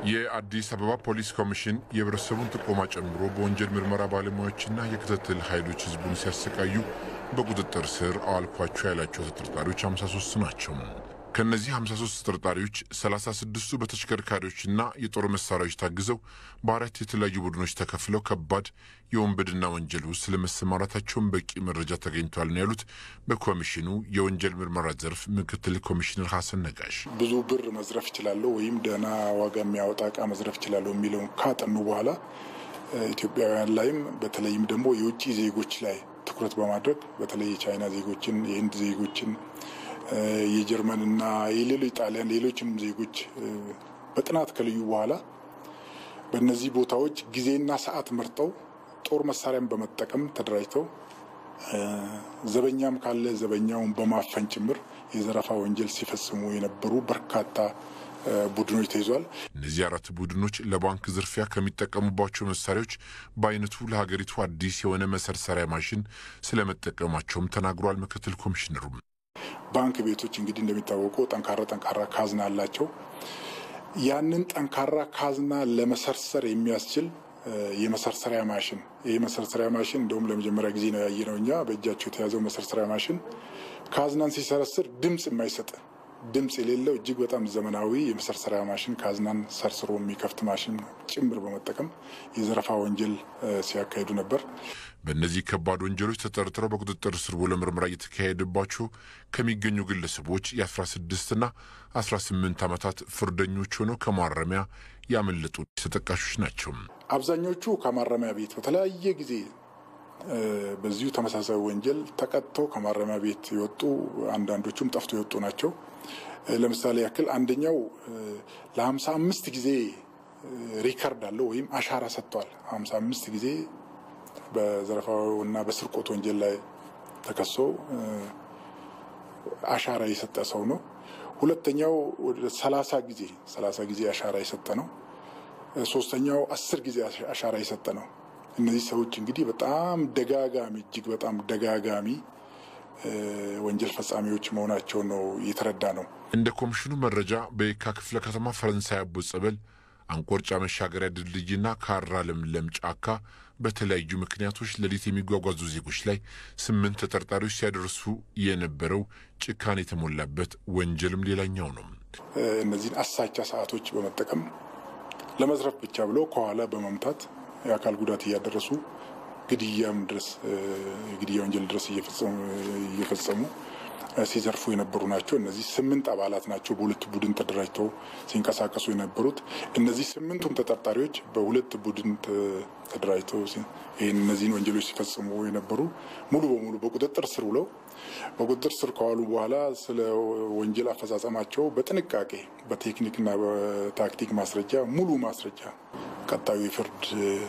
የአዲስ አበባ ፖሊስ ኮሚሽን የህብረተሰቡን ጥቆማ ጨምሮ በወንጀል ምርመራ ባለሙያዎችና የክትትል ኃይሎች ህዝቡን ሲያሰቃዩ በቁጥጥር ስር አዋልኳቸው ያላቸው ተጠርጣሪዎች 53 ናቸው። ከእነዚህ 53 ተጠርጣሪዎች 36ቱ በተሽከርካሪዎችና የጦር መሳሪያዎች ታግዘው በአራት የተለያዩ ቡድኖች ተከፍለው ከባድ የወንበድና ወንጀል ውስጥ ስለመሰማራታቸውን በቂ መረጃ ተገኝቷል ነው ያሉት በኮሚሽኑ የወንጀል ምርመራ ዘርፍ ምክትል ኮሚሽነር ሀሰን ነጋሽ። ብዙ ብር መዝረፍ እችላለሁ ወይም ደህና ዋጋ የሚያወጣ እቃ መዝረፍ እችላለሁ የሚለውን ካጠኑ በኋላ ኢትዮጵያውያን ላይም በተለይም ደግሞ የውጭ ዜጎች ላይ ትኩረት በማድረግ በተለይ የቻይና ዜጎችን፣ የህንድ ዜጎችን የጀርመንና የሌሎች ጣሊያን ሌሎችንም ዜጎች በጥናት ከልዩ በኋላ በእነዚህ ቦታዎች ጊዜና ሰዓት መርጠው ጦር መሳሪያን በመጠቀም ተደራጅተው ዘበኛም ካለ ዘበኛውን በማፈን ጭምር የዘረፋ ወንጀል ሲፈጽሙ የነበሩ በርካታ ቡድኖች ተይዟል። እነዚህ አራት ቡድኖች ለባንክ ዝርፊያ ከሚጠቀሙባቸው መሳሪያዎች በአይነቱ ለሀገሪቱ አዲስ የሆነ መሰርሰሪያ ማሽን ስለመጠቀማቸውም ተናግሯል። ምክትል ኮሚሽነሩ ባንክ ቤቶች እንግዲህ እንደሚታወቀው ጠንካራ ጠንካራ ካዝና አላቸው። ያንን ጠንካራ ካዝና ለመሰርሰር የሚያስችል የመሰርሰሪያ ማሽን ይህ መሰርሰሪያ ማሽን እንደውም ለመጀመሪያ ጊዜ ነው ያየነው እኛ በእጃቸው የተያዘው መሰርሰሪያ ማሽን ካዝናን ሲሰረስር ድምፅ የማይሰጥ ድምፅ የሌለው እጅግ በጣም ዘመናዊ የመሰርሰሪያ ማሽን ካዝናን ሰርስሮ የሚከፍት ማሽን ጭምር በመጠቀም የዘረፋ ወንጀል ሲያካሂዱ ነበር። በእነዚህ ከባድ ወንጀሎች ተጠርጥረው በቁጥጥር ስር ውሎ ምርመራ እየተካሄደባቸው ከሚገኙ ግለሰቦች የ16ና 18 ዓመታት ፍርደኞች ሆነው ከማረሚያ ያመለጡ ተጠቃሾች ናቸው። አብዛኞቹ ከማረሚያ ቤት በተለያየ ጊዜ በዚሁ ተመሳሳይ ወንጀል ተቀጥተው ከማረሚያ ቤት የወጡ አንዳንዶቹም ጠፍቶ የወጡ ናቸው። ለምሳሌ ያክል አንደኛው ለሀምሳ አምስት ጊዜ ሪከርድ አለው ወይም አሻራ ሰጥቷል። ሀምሳ አምስት ጊዜ በዘረፋውና በስርቆት ወንጀል ላይ ተከሶ አሻራ የሰጠ ሰው ነው። ሁለተኛው ወደ ሰላሳ ጊዜ ሰላሳ ጊዜ አሻራ የሰጠ ነው። ሶስተኛው አስር ጊዜ አሻራ የሰጠ ነው። እነዚህ ሰዎች እንግዲህ በጣም ደጋጋሚ እጅግ በጣም ደጋጋሚ ወንጀል ፈጻሚዎች መሆናቸውን ነው የተረዳ ነው። እንደ ኮሚሽኑ መረጃ በየካ ክፍለ ከተማ ፈረንሳይ አቦ ጸበል፣ አንቆርጫ መሻገሪያ ድልድይና ካራ ለምለም ጫካ በተለያዩ ምክንያቶች ሌሊት የሚጓጓዙ ዜጎች ላይ ስምንት ተጠርጣሪዎች ሲያደርሱ የነበረው ጭካኔ የተሞላበት ወንጀልም ሌላኛው ነው። እነዚህን አሳቻ ሰዓቶች በመጠቀም ለመዝረፍ ብቻ ብለው ከኋላ በመምታት የአካል ጉዳት እያደረሱ ግድያም ድረስ የግድያ ወንጀል ድረስ እየፈጸሙ ሲዘርፉ የነበሩ ናቸው። እነዚህ ስምንት አባላት ናቸው በሁለት ቡድን ተደራጅተው ሲንቀሳቀሱ የነበሩት። እነዚህ ስምንቱም ተጠርጣሪዎች በሁለት ቡድን ተደራጅተው ይህን እነዚህን ወንጀሎች ሲፈጽሙ የነበሩ ሙሉ በሙሉ በቁጥጥር ስር ውለው በቁጥጥር ስር ከዋሉ በኋላ ስለ ወንጀል አፈጻጸማቸው በጥንቃቄ በቴክኒክና በታክቲክ ማስረጃ ሙሉ ማስረጃ ቀጣዩ የፍርድ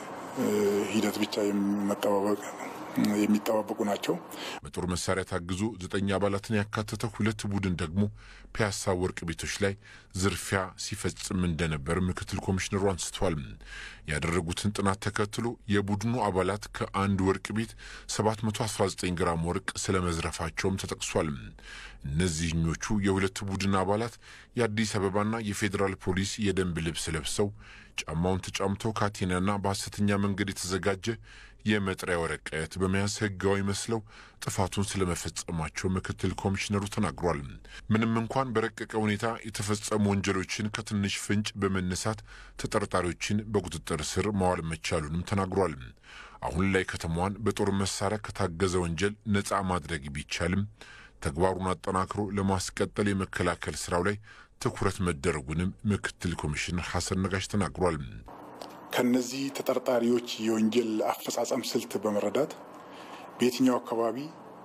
ሂደት ብቻ መጠባበቅ የሚጠባበቁ ናቸው። በጦር መሳሪያ ታግዞ ዘጠኝ አባላትን ያካተተ ሁለት ቡድን ደግሞ ፒያሳ ወርቅ ቤቶች ላይ ዝርፊያ ሲፈጽም እንደነበር ምክትል ኮሚሽነሩ አንስተዋል። ያደረጉትን ጥናት ተከትሎ የቡድኑ አባላት ከአንድ ወርቅ ቤት 719 ግራም ወርቅ ስለመዝረፋቸውም ተጠቅሷል። እነዚህኞቹ የሁለት ቡድን አባላት የአዲስ አበባና የፌዴራል ፖሊስ የደንብ ልብስ ለብሰው ጫማውን ተጫምተው ካቴናና በሐሰተኛ መንገድ የተዘጋጀ የመጥሪያ ወረቀት በመያዝ ሕጋዊ መስለው ጥፋቱን ስለመፈጸማቸው ምክትል ኮሚሽነሩ ተናግሯል። ምንም እንኳን በረቀቀ ሁኔታ የተፈጸሙ ወንጀሎችን ከትንሽ ፍንጭ በመነሳት ተጠርጣሪዎችን በቁጥጥር ስር ማዋል መቻሉንም ተናግሯል። አሁን ላይ ከተማዋን በጦር መሳሪያ ከታገዘ ወንጀል ነፃ ማድረግ ቢቻልም ተግባሩን አጠናክሮ ለማስቀጠል የመከላከል ስራው ላይ ትኩረት መደረጉንም ምክትል ኮሚሽነር ሐሰን ነጋሽ ተናግሯል። ከነዚህ ተጠርጣሪዎች የወንጀል አፈጻጸም ስልት በመረዳት በየትኛው አካባቢ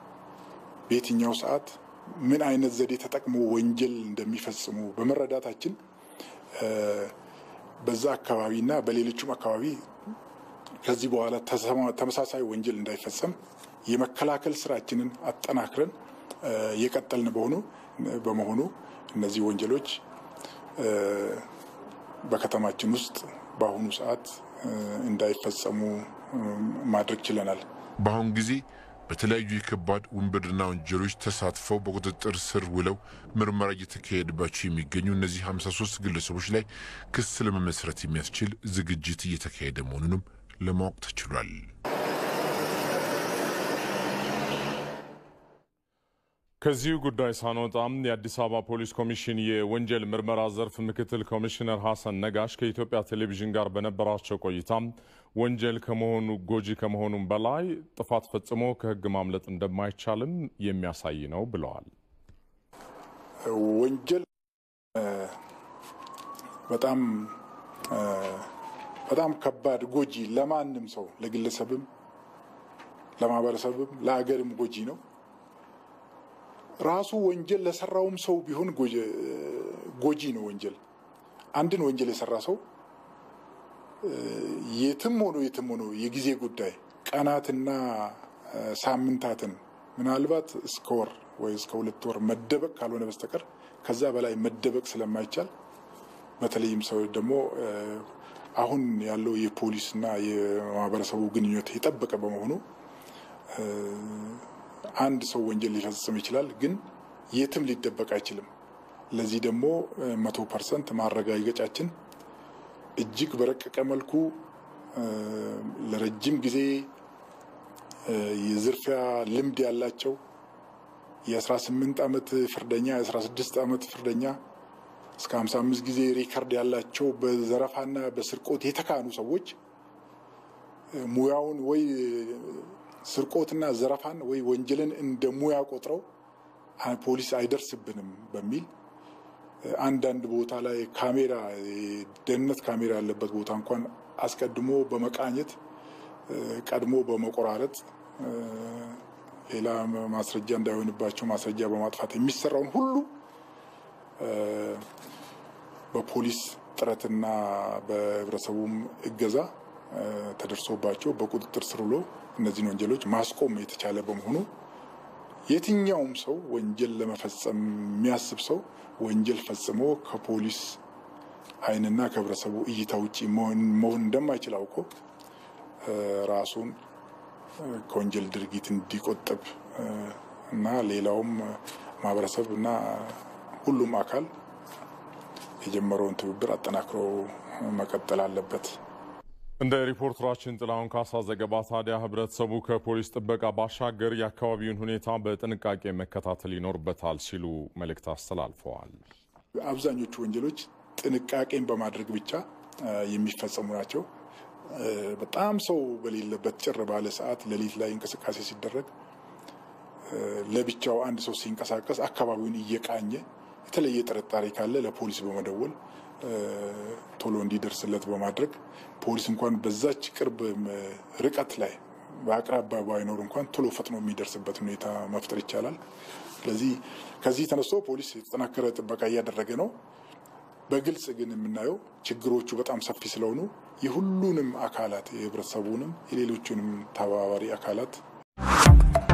በየትኛው ሰዓት ምን አይነት ዘዴ ተጠቅሞ ወንጀል እንደሚፈጽሙ በመረዳታችን በዛ አካባቢና በሌሎችም አካባቢ ከዚህ በኋላ ተመሳሳይ ወንጀል እንዳይፈጸም የመከላከል ስራችንን አጠናክረን የቀጠልን በሆኑ በመሆኑ እነዚህ ወንጀሎች በከተማችን ውስጥ በአሁኑ ሰዓት እንዳይፈጸሙ ማድረግ ችለናል። በአሁን ጊዜ በተለያዩ የከባድ ውንብድና ወንጀሎች ተሳትፈው በቁጥጥር ስር ውለው ምርመራ እየተካሄደባቸው የሚገኙ እነዚህ 53 ግለሰቦች ላይ ክስ ለመመስረት የሚያስችል ዝግጅት እየተካሄደ መሆኑንም ለማወቅ ተችሏል። ከዚሁ ጉዳይ ሳንወጣም የአዲስ አበባ ፖሊስ ኮሚሽን የወንጀል ምርመራ ዘርፍ ምክትል ኮሚሽነር ሐሰን ነጋሽ ከኢትዮጵያ ቴሌቪዥን ጋር በነበራቸው ቆይታ ወንጀል ከመሆኑ ጎጂ ከመሆኑም በላይ ጥፋት ፈጽሞ ከሕግ ማምለጥ እንደማይቻልም የሚያሳይ ነው ብለዋል። ወንጀል በጣም በጣም ከባድ ጎጂ፣ ለማንም ሰው ለግለሰብም፣ ለማህበረሰብም፣ ለሀገርም ጎጂ ነው። ራሱ ወንጀል ለሰራውም ሰው ቢሆን ጎጂ ነው። ወንጀል አንድን ወንጀል የሰራ ሰው የትም ሆኖ የትም ሆኖ የጊዜ ጉዳይ ቀናትና ሳምንታትን ምናልባት እስከ ወር ወይ እስከ ሁለት ወር መደበቅ ካልሆነ በስተቀር ከዛ በላይ መደበቅ ስለማይቻል በተለይም ሰው ደግሞ አሁን ያለው የፖሊስና የማህበረሰቡ ግንኙነት የጠበቀ በመሆኑ አንድ ሰው ወንጀል ሊፈጽም ይችላል፣ ግን የትም ሊደበቅ አይችልም። ለዚህ ደግሞ መቶ ፐርሰንት ማረጋገጫችን እጅግ በረቀቀ መልኩ ለረጅም ጊዜ የዝርፊያ ልምድ ያላቸው የ18 ዓመት ፍርደኛ የ16 ዓመት ፍርደኛ እስከ 55 ጊዜ ሪከርድ ያላቸው በዘረፋና በስርቆት የተካኑ ሰዎች ሙያውን ወይ ስርቆትና ዘረፋን ወይ ወንጀልን እንደ ሙያ ቆጥረው ፖሊስ አይደርስብንም በሚል አንዳንድ ቦታ ላይ ካሜራ ደህንነት ካሜራ ያለበት ቦታ እንኳን አስቀድሞ በመቃኘት ቀድሞ በመቆራረጥ ሌላ ማስረጃ እንዳይሆንባቸው ማስረጃ በማጥፋት የሚሰራውን ሁሉ በፖሊስ ጥረትና በህብረተሰቡም እገዛ ተደርሶባቸው በቁጥጥር ስር ውሎ እነዚህን ወንጀሎች ማስቆም የተቻለ በመሆኑ የትኛውም ሰው ወንጀል ለመፈጸም የሚያስብ ሰው ወንጀል ፈጽሞ ከፖሊስ ዓይንና ከህብረተሰቡ እይታ ውጭ መሆን እንደማይችል አውቆ ራሱን ከወንጀል ድርጊት እንዲቆጠብ እና ሌላውም ማህበረሰብ እና ሁሉም አካል የጀመረውን ትብብር አጠናክሮ መቀጠል አለበት። እንደ ሪፖርተራችን ጥላሁን ካሳ ዘገባ ታዲያ ህብረተሰቡ ከፖሊስ ጥበቃ ባሻገር የአካባቢውን ሁኔታ በጥንቃቄ መከታተል ይኖርበታል ሲሉ መልእክት አስተላልፈዋል። አብዛኞቹ ወንጀሎች ጥንቃቄን በማድረግ ብቻ የሚፈጸሙ ናቸው። በጣም ሰው በሌለበት ጭር ባለ ሰዓት ሌሊት ላይ እንቅስቃሴ ሲደረግ ለብቻው አንድ ሰው ሲንቀሳቀስ አካባቢውን እየቃኘ የተለየ ጥርጣሬ ካለ ለፖሊስ በመደወል ቶሎ እንዲደርስለት በማድረግ ፖሊስ እንኳን በዛች ቅርብ ርቀት ላይ በአቅራቢያ ባይኖር እንኳን ቶሎ ፈጥኖ የሚደርስበት ሁኔታ መፍጠር ይቻላል። ስለዚህ ከዚህ ተነስቶ ፖሊስ የተጠናከረ ጥበቃ እያደረገ ነው። በግልጽ ግን የምናየው ችግሮቹ በጣም ሰፊ ስለሆኑ የሁሉንም አካላት የህብረተሰቡንም የሌሎቹንም ተባባሪ አካላት